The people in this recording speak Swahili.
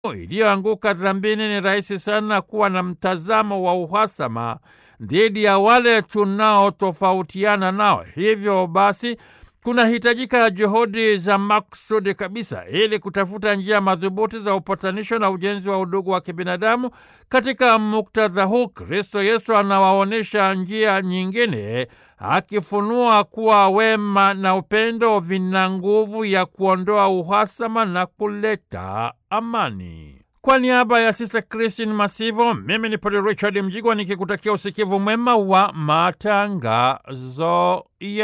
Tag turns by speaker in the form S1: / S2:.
S1: iliyoanguka dhambini, ni rahisi sana kuwa na mtazamo wa uhasama dhidi ya wale tunaotofautiana nao. Hivyo basi kunahitajika juhudi za maksudi kabisa ili kutafuta njia madhubuti za upatanisho na ujenzi wa udugu wa kibinadamu. Katika muktadha huu, Kristo Yesu anawaonyesha njia nyingine, akifunua kuwa wema na upendo vina nguvu ya kuondoa uhasama na kuleta amani. Kwa niaba ya Sista Kristin Masivo, mimi ni Padre Richard Mjigwa nikikutakia usikivu mwema wa matangazo ya